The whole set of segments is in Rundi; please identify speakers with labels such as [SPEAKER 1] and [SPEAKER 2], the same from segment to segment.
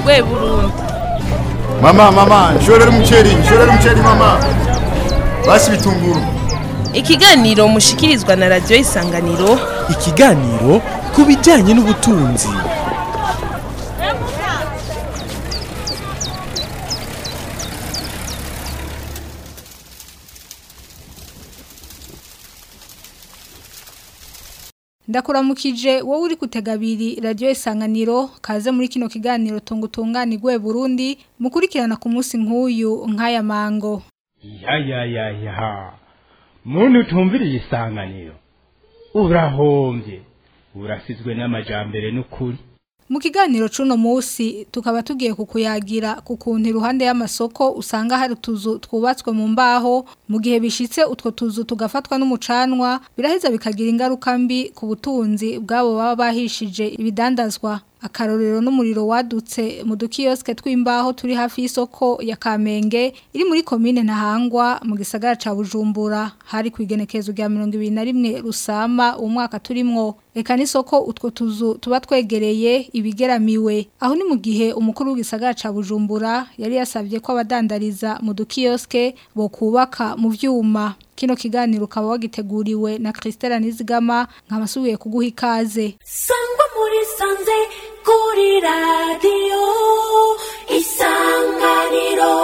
[SPEAKER 1] rwe burundi
[SPEAKER 2] mama mama nshorera umuceri nshorera umuceri mama basi bitunguru
[SPEAKER 1] ikiganiro mushikirizwa na radiyo isanganiro
[SPEAKER 3] ikiganiro ku bijyanye n'ubutunzi
[SPEAKER 4] ndakuramukije wowe uri gutega abiri radiyo isanganiro kaze muri kino kiganiro tunga utunganirwe burundi mukurikirana ku munsi nk'uyu nk'aya mango
[SPEAKER 5] ya ya ya ya muntu utumviriye isanganiro urahombye urasizwe n'amajambere n'ukuri
[SPEAKER 4] mu kiganiro c'uno munsi tukaba tugiye kukuyagira ku kuntu iruhande y'amasoko usanga hari utuzu twubatswe mu mbaho mu gihe bishitse utwo tuzu tugafatwa n'umucanwa biraheza bikagira ingaruka mbi ku butunzi bw'abo baba bahishije ibidandazwa akarorero n'umuriro wadutse mu dukiyoske tw'imbaho turi hafi y'isoko ya Kamenge iri muri komine Ntahangwa mu gisagara ca Bujumbura hari kwigenekezo rya 2021 rusama umwaka turimwo eka n'isoko utwo tuzu tuba twegereye ibigeramiwe aho ni mu gihe umukuru w'igisagara ca Bujumbura yari yasavye ko abadandariza mu dukiyoske bo kubaka mu vyuma kino kiganiro ukaba wagiteguriwe na Christelle Nizigama nkabasubiye kuguha ikaze
[SPEAKER 6] sangwa muri sanze kuri radiyo isanganiro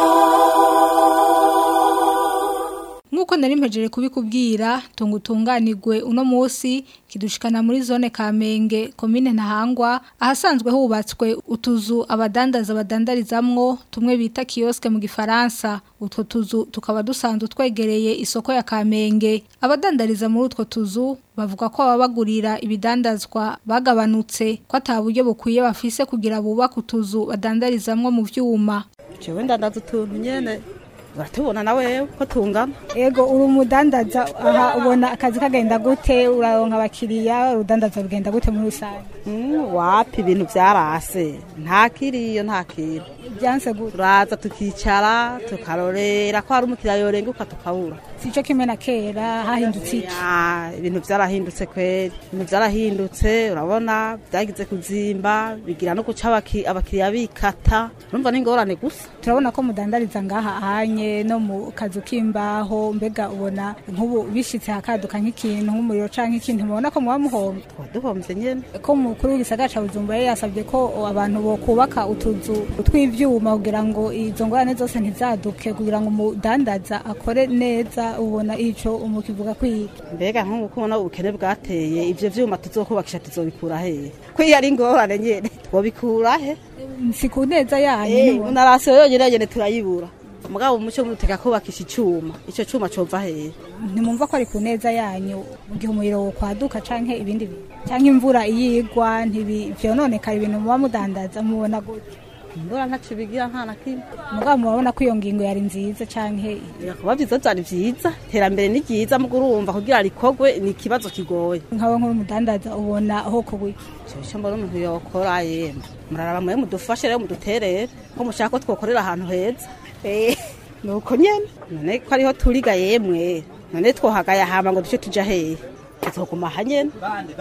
[SPEAKER 4] Nkuko nari mpejeje kubikubwira tunga utunganirwe uno munsi kidushikana muri zone Kamenge komine Ntahangwa ahasanzwe hubatswe utuzu abadandaza badandarizamwo tumwe bita kioske mu gifaransa utwo tuzu tukaba dusanzwe twegereye isoko ya Kamenge abadandariza muri utwo tuzu bavuga ko baba bagurira ibidandazwa bagabanutse ko ataburyo bukwiye bafise kugira bubaka utuzu badandarizamwo mu vyuma
[SPEAKER 7] jewe ndandaza utuntu nyene uratubona nawe ko tungana
[SPEAKER 4] Ego uri umudandaza aha ubona akazi kagenda gute uraronka abakiriya urudandaza rugenda gute muri rusange
[SPEAKER 7] Mm, wapi ibintu vyarase nta kiriyo nta kintu
[SPEAKER 4] byanse gute
[SPEAKER 7] turaza tukicara tukarorera ko hari umukiriya yorenguka tukabura
[SPEAKER 4] sico kimwe na kera hahindutse iki
[SPEAKER 7] Ya, ibintu vyarahindutse kweri ibintu vyarahindutse urabona vyagize kuzimba bigira no guca abaki- abakiriya bikata urumva n'ingorane gusa
[SPEAKER 4] turabona ko mudandariza ngaha ahanye no mu kazu k'imbaho mbega ubona nk'ubu bishitse hakaduka nk'ikintu nk'umuriro canke ikintu mubona ko muba muhombe
[SPEAKER 7] tuba duhomvye nyene
[SPEAKER 4] ko mukuru w'igisagara ca Bujumbura yari yasabye ko abantu bo kubaka utuzu tw'ivyuma kugira ngo izo ngorane zose ntizaduke kugira ngo umudandaza akore neza ubona ico umukivuga kwiga
[SPEAKER 7] mbega nk'ubu ko ubona ubukene bwateye ivyo vyuma tuzokubakisha tuzobikura hehe ko iyo ari ingorane nyene twobikura he
[SPEAKER 4] si ku neza yanyu
[SPEAKER 7] Eh,
[SPEAKER 4] nibona.
[SPEAKER 7] unarasiyo yonyene nyene turayibura mugabo umuco mutega kubakisha icuma ico cuma cova hehe
[SPEAKER 4] ntimumva ko ari ku neza yanyu mu gihe umuriro wo kwaduka canke ibindi bintu canke imvura iyigwa ntivyononekara ibintu muba mudandaza mubona gute
[SPEAKER 7] ingora ntaco bigira nta na kimwe
[SPEAKER 4] mugabo murabona ko iyo ngingo yari nziza canke
[SPEAKER 7] kuba vyiza vyari vyiza iterambere ni ryiza mugo urumva kugira rikorwe ni ikibazo kigoye
[SPEAKER 4] nkawe nk'uri umudandaza ubona aho kubiki
[SPEAKER 7] ico mbona umuntu yokora yemwe muraraba mwe mudufashe rero muduterere ko mushaka ko twokorera ahantu heza Eh, nuko nyene none ko ariho turiga yemwe none twohagaye hama ngo duce tuja hehe tuzoguma aha nyene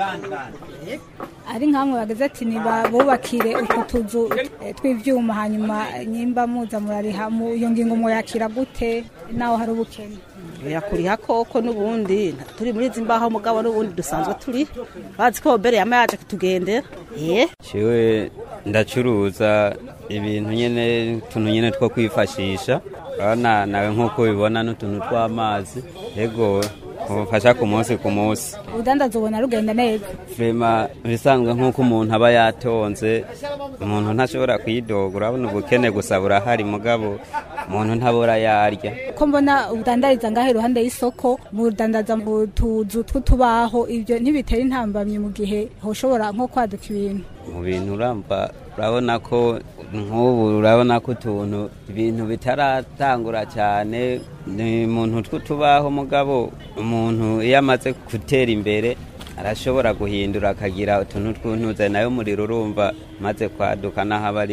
[SPEAKER 4] ari nkamwe bageze ati nibabubakire utwo tuzu eh, tw'ivyuma hanyuma nyimba muza murariha mu iyo ngingo muyakira gute naho hari ubukene
[SPEAKER 7] birakuriha koko n'ubundi turi muri izi mbaho mugabo n'ubundi dusanzwe turi bazi ko bere yama yaje kutugendera eh
[SPEAKER 8] Ciwe ndacuruza ibintu nyene tuntu nyene two kwifashisha urabona nawe nk'uko ubibona n'utuntu tw'amazi yego ubufasha ku munsi ku munsi
[SPEAKER 4] ubudandaza ubona rugenda neza
[SPEAKER 8] vrema bisanzwe nk'uko umuntu aba yatonze umuntu ntashobora kwidoga urabona ubukene gusa burahari mugabo umuntu ntabora yarya
[SPEAKER 4] ko mbona udandariza ngaho iruhande y'isoko mudandaza mu tuzu tw'utubaho ibyo ntibitera intambamyi mu gihe hoshobora nko kwaduka ibintu
[SPEAKER 8] mu bintu uramba urabona ko nk'ubu urabona ko utuntu ibintu bitaratangura cyane ni muntu tw'utubaho mugabo umuntu iyo amaze gutera imbere arashobora guhindura akagira utuntu tw'untuze nayo umuriro urumva maze kwaduka n'aho aba ari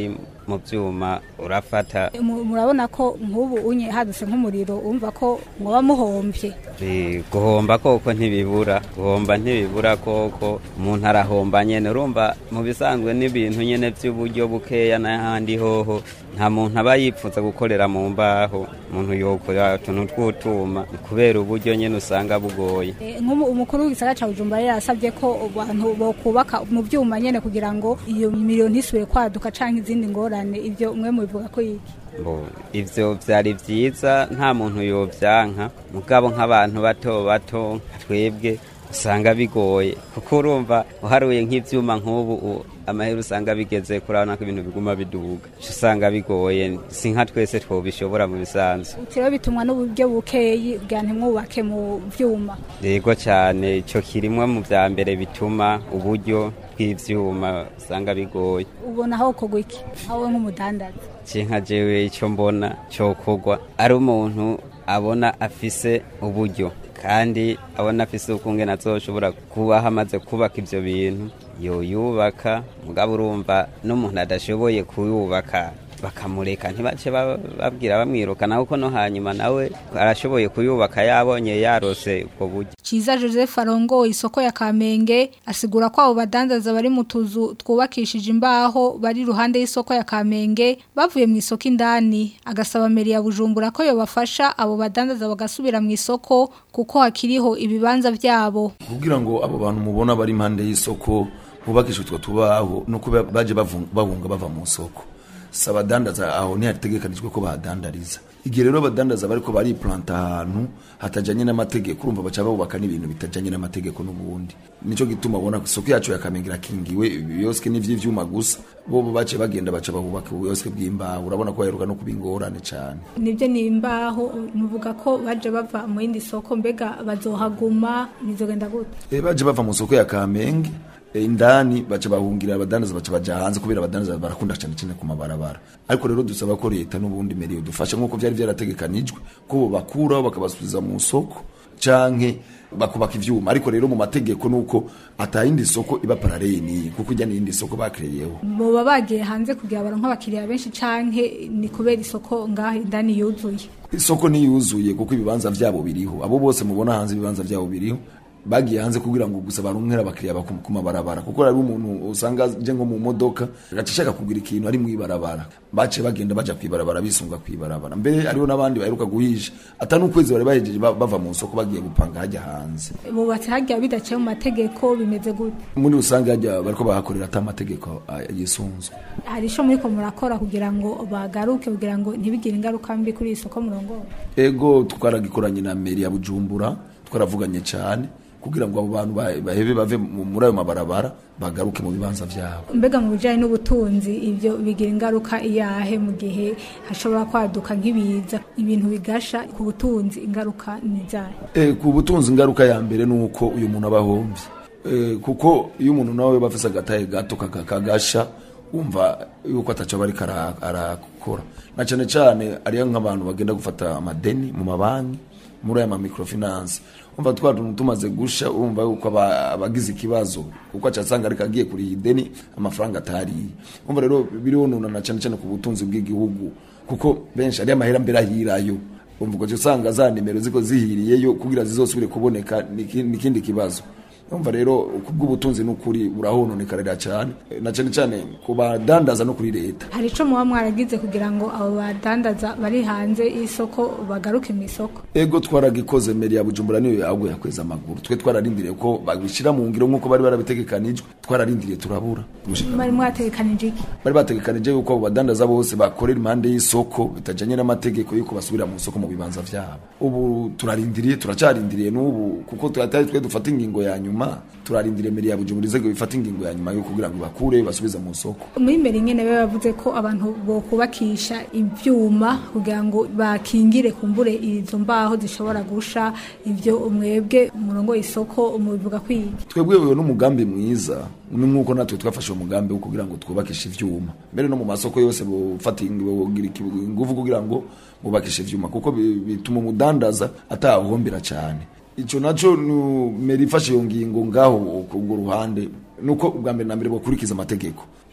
[SPEAKER 8] mu byuma urafata
[SPEAKER 4] Mu- murabona ko nk'ubu unye hadutse nk'umuriro umva ko muba muhombye
[SPEAKER 8] Eh, guhomba koko ntibibura guhomba ntibibura koko umuntu arahomba nyene urumva mu bisanzwe n'ibintu nyene by'uburyo bukeya n'ahandi hoho nta muntu aba yipfuza gukorera mu mbaho umuntu yokora utuntu tw'utuma kubera uburyo nyene usanga bugoye
[SPEAKER 4] Eh, nk'umu- umukuru w'igisagara ca bujumbura yari yasabye ko abantu bokubaka mu byuma nyene kugira ngo iyo miriro ntisubire kwaduka canke izindi ngorane ivyo mwe mubivuga ko iki
[SPEAKER 8] Bo, ivyo vyari vyiza nta muntu yovyanka mugabo nk'abantu bato bato nka twebwe usanga bigoye kuko urumva uharuye nk'ivyuma nk'ubu u- amahera usanga bigeze kurabona ko ibintu biguma biduga Uca usanga bigoye si nka twese twobishobora mu bisanzwe
[SPEAKER 4] uti rero bitumwa n'uburyo bukeyi kugira ntimwubake mu vyuma
[SPEAKER 8] yego cyane ico kirimwe mu vya mbere bituma uburyo bw'ivyuma usanga bigoye
[SPEAKER 4] ubona aho kogwa iki aho nk'umudandaza
[SPEAKER 8] cinka jewe ico mbona cokorwa ari umuntu abona afise uburyo kandi abona afise ukungene azoshobora kuba hamaze kubaka ivyo bintu yoyubaka mugabo urumva n'umuntu adashoboye kuyubaka bakamureka ntibace ba- babwira bamwirukana kuko no hanyuma nawe arashoboye kuyubaka yabonye yarose ubwo buryo
[SPEAKER 4] Ciza Joseph arongoye isoko ya Kamenge asigura ko abo badandaza bari mu tuzu twubakishije imbaho bari iruhande y'isoko ya Kamenge bavuye mu isoko indani agasaba meri ya Bujumbura ko yobafasha abo badandaza bagasubira mu isoko kuko hakiriho ibibanza byabo
[SPEAKER 9] kugira ngo abo bantu mubona bari impande y'isoko bubakisha utwo tubaho nuko ba- baje bavun- bahunga bava mu soko si abadandaza aho ntihategekanijwe ko bahadandariza igihe rero abadandaza bariko bariplanta ahantu hatajanye n'amategeko urumva baca bubaka n'ibintu bitajanye n'amategeko n'ubundi nico gituma ubona ko isoko yacu ya Kamenge irakingiwe ibiyoske n'ivy'ivyuma gusa bo bo bace bagenda baca bahubaka ubuyoske bw'imbaho urabona ko baheruka no kuba ingorane cane
[SPEAKER 4] nibyo ni imbaho nuvuga ko baje bava mu yindi soko mbega bazohaguma bizogenda gute
[SPEAKER 9] e, baje bava mu soko ya Kamenge e, indani baca bahungira abadandaza baca baja hanze kubera abadandaza barakunda cyane cyane ku mabarabara ariko rero dusaba ko leta n'ubundi meriyo dufasha nk'uko byari byarategekanijwe ko bo bakuraho bakabasubiza mu soko canke bakubaka ivyuma ariko rero mu mategeko nuko atayindi soko iba paralele niyi kuko ijya n'iyindi soko bakereyeho
[SPEAKER 4] boba bagiye hanze kugira baronke abakiriya benshi canke ni kubera isoko ngaho indani yuzuye
[SPEAKER 9] isoko ntiyuzuye kuko ibibanza vyabo biriho abo bose mubona hanze ibibanza vyabo biriho bagiye hanze kugira ngo gusa baronkera abakiriya baku- ku mabarabara kuko hari umuntu usanga aje nko mu modoka agaca ashaka kugura ikintu ari mu ibarabara bace bagenda baja kwibarabara bisunga kwibarabara mbere hariho n'abandi baheruka guhisha ata n'ukwezi bari bahejeje ba- bava mu soko bagiye gupanga hajya hanze
[SPEAKER 4] bubatse hagiye bidaciye mu mategeko bimeze gute
[SPEAKER 9] muri rusange hajya bariko bahakorera ata amategeko ah, yisunzwe
[SPEAKER 4] hari ico muriko murakora kugira ngo bagaruke kugira ngo ntibigire ingaruka mbi kuri iyi soko murongo
[SPEAKER 9] ego twaragikoranye na meri ya bujumbura twaravuganye cyane kugira ngo abo bantu ba- bahebe bave mu- muri ayo mabarabara bagaruke mu bibanza vyabo
[SPEAKER 4] mbega mu bijanye n'ubutunzi ivyo bigira ingaruka iyahe mu gihe hashobora kwaduka nk'ibiza ibintu bigasha ku butunzi ingaruka ni izahe
[SPEAKER 9] e, ku butunzi ingaruka ya mbere ni uko uyu muntu aba ahombye e, kuko iyo umuntu nawe bafise agatahe gato kaka- kagasha wumva yuko ataco bariko ara- arakora na cane cane ariyo nk'abantu bagenda gufata amadeni mu mabanki muri aya mamikrofinance umva twa tuntu tumaze gusha urumva yuko aba- abagize ikibazo kuko acasanga ariko agiye kuriha ideni amafaranga atariye umva rero birionona cane cane ku butunzi bw'igihugu kuko benshi ari amahera mbere ahirayo umva ugaca usanga za nimero ziko zihiriyeyo kugira zizosubire kuboneka ni iki- ni ikindi kibazo umva rero kubw'ubutunzi n'ukuri burahononekarira cyane na cyane cyane ku badandaza no kuri leta
[SPEAKER 4] hari ico muba mwaragize kugira ngo abo badandaza bari hanze y'isoko bagaruke mu isoko
[SPEAKER 9] ego twaragikoze meri ya bujumbura niyo yaguye yakweza amaguru twe twararindiriye ko babishyira mu ngiro nk'uko bari barabitegekanijwe twararindiriye turabura
[SPEAKER 4] bari mwategekanije iki
[SPEAKER 9] bari bategekanije yuko abo badandaza bose bakorera impande y'isoko bitajanye n'amategeko yuko basubira mu isoko mu bibanza vyabo ubu turarindiriye turacarindiriye n'ubu kuko turatari twe dufata ingingo ya nyuma turarindiriye meri ya bujumbura izego bifata ingingo ya nyuma yo kugira ngo bakure basubize mu isoko
[SPEAKER 4] muri mbere nyene be bavuze ko abantu bokubakisha ivyuma kugira ngo bakingire kumbure izo mbaho zishobora gusha ivyo umwebwe umurongo isoko mubivuga kwiga
[SPEAKER 9] twebwe uyo n'umugambi mwiza ni nk'uko natwe twafashe uwo mugambi wo kugira ngo twubakishe ivyuma mbere no mu masoko yose bofata bogira ingufu kugira ngo bubakishe ivyuma kuko bi- bituma umudandaza atahombera cyane ico naco nu- meri ifashe iyo ngingo ngaho ku urwo ruhande nuko ubwa mbere na mbere bokurikiza amategeko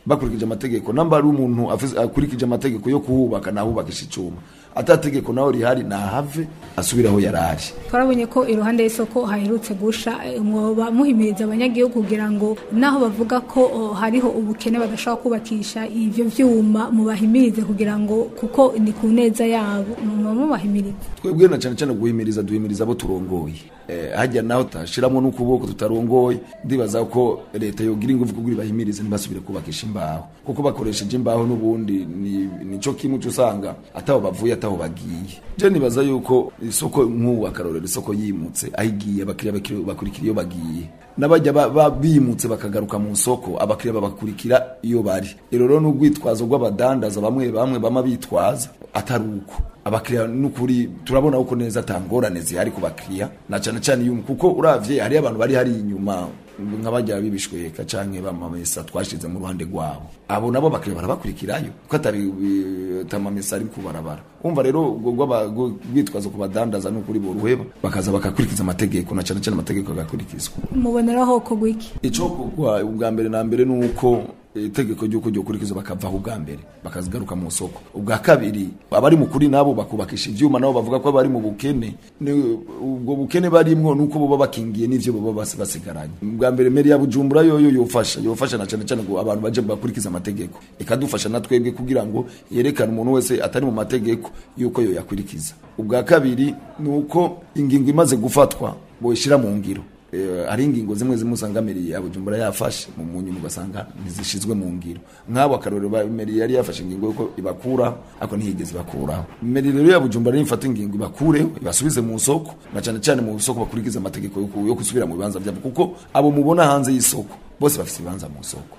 [SPEAKER 9] bakurikije amategeko namba ari umuntu afise- akurikije amategeko yo kuhubaka nahubakisha icuma atategeko naho rihari nahave asubire aho yari ari
[SPEAKER 4] twarabonye ko iruhande y'isoko haherutse gusha eh, mwoba muhimiriza abanyagihugu kugira ngo naho bavuga ko oh, hariho ubukene badashobora kubakisha ivyo vyuma mubahimirize kugira ngo kuko ni ku neza yabo muba mubahimiriza
[SPEAKER 9] twebwe na cyane cyane guhimiriza duhimiriza abo turongoye eh, hajya naho tutashiramo n'ukuboko tutarongoye ndibaza ko leta yogira ingufu kugira ibahimirize ntibasubire kubakisha imbaho kuko bakoresheje imbaho n'ubundi ni nico kimwe cyo usanga ataho bavuye ataho bagiye je nibaza yuko isoko nk'ubu akarorero isoko yimutse aho igiye abakiriya bakiri- bakurikira iyo bagiye n'abajya ba- ba- bimutse bakagaruka mu soko abakiriya babakurikira iyo bari rero rero n'urwitwazo rw'abadandaza bamwe bamwe bama bitwaza atari uko abakiriya n'ukuri turabona uko neza atangorane zihari ku bakiriya na cyane cyane iyo kuko uravye hariyo abantu bari hari inyuma nk'abajya bibishweka canke bamamesa twashize mu ruhande rwabo abo nabo bakiriya barabakurikirayo kuko atari tamamesa ari kubarabara umva rero ubwo rw'aba- rwitwazo ku badandaza n'ukuri boruheba bakaza bakakurikiza amategeko na cyane cyane amategeko agakurikizwa
[SPEAKER 4] muboneraho kogwa iki
[SPEAKER 9] ico kugwa ubwa mbere na mbere nuko itegeko ry'uko ryo kurikiza bakavaho ubwa mbere bakazigaruka mu soko ubwa kabiri abari mu kuri nabo bakubakisha ivyuma nabo bavuga ko bari mu bukene Ni- ubwo bukene barimwo nuko boba bakingiye n'ivyo boba basi- basigaranye ubwa mbere meri ya bujumbura yoyo yofasha yofasha na cyane cyane ngo abantu baje bakurikiza amategeko ikadufasha na twebwe kugira ngo yerekane umuntu wese atari mu mategeko yuko yo yakurikiza ubwa kabiri nuko ingingo imaze gufatwa boyishira mu ngiro Eh, hari ingingo zimwe zimwe usanga meri ya bujumbura yafashe mu munyuma ugasanga ntizishizwe mu ngiro nk'abo akarorero ba- meri yari yafashe ingingo yuko ibakuraho ariko ntiyigeze ibakuraho meri rero ya bujumbura nifata ingingo ibakureho ibasubize mu soko na cyane cyane mu soko bakurikiza amategeko yo ku- yo gusubira mu bibanza byabo kuko abo mubona hanze y'isoko bose bafite ibibanza mu soko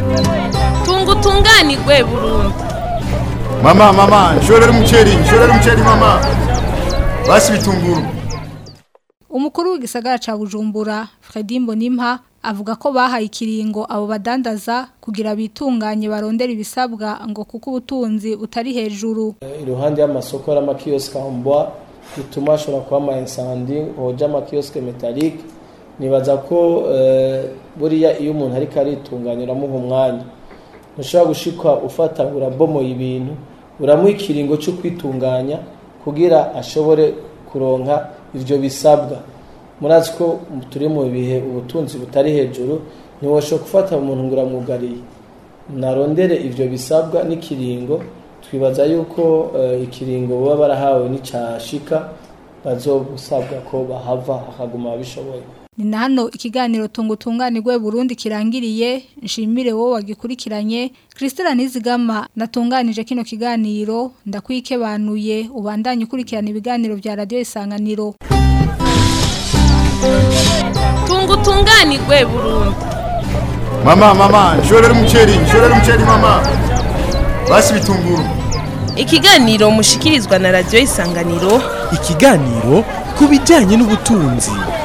[SPEAKER 1] tunga utunganirwe burundu
[SPEAKER 2] Mama, mama, nshorera umuceri, nshorera umuceri mama. Basi bitunguru.
[SPEAKER 4] umukuru w'igisagara ca Bujumbura Fredy Mbonimpa avuga ko bahaye ikiringo abo badandaza kugira bitunganye barondera ibisabwa ngo kuko ubutunzi butari hejuru
[SPEAKER 10] iruhande y'amasoko y'amakiyosike mbwa bituma hashobora kuba ama insandi hoja amakiyosike metalike nibaza ko eh, buriya iyo umuntu ariko aritunganya uramuha umwanya ntushobora gushikwa ufata urabomoye ibintu uramuha ikiringo cyo kwitunganya kugira ashobore kuronka ivyo bisabwa murazi ko turi mu bihe ubutunzi butari hejuru ntiwashobora gufata umuntu ngo uramwugariye narondere ivyo bisabwa n'ikiringo twibaza yuko eh, ikiringo baba barahawe n'icyashika bazobusabwa ko bahava akaguma bishoboye
[SPEAKER 4] ni na hano ikiganiro tunga utunganirwe Burundi kirangiriye nshimire wowe wagikurikiranye Christelle Nizigama natunganije kino kiganiro ndakwikebanuye ubandanye ukurikirana ibiganiro vya radio isanganiro
[SPEAKER 1] tunga utunganirwe burundu
[SPEAKER 2] Mama, mama, nshorera umuceri, nshorera umuceri mama. Basi bitunguru.
[SPEAKER 1] ikiganiro mushikirizwa na radiyo isanganiro
[SPEAKER 3] ikiganiro ku bijyanye n'ubutunzi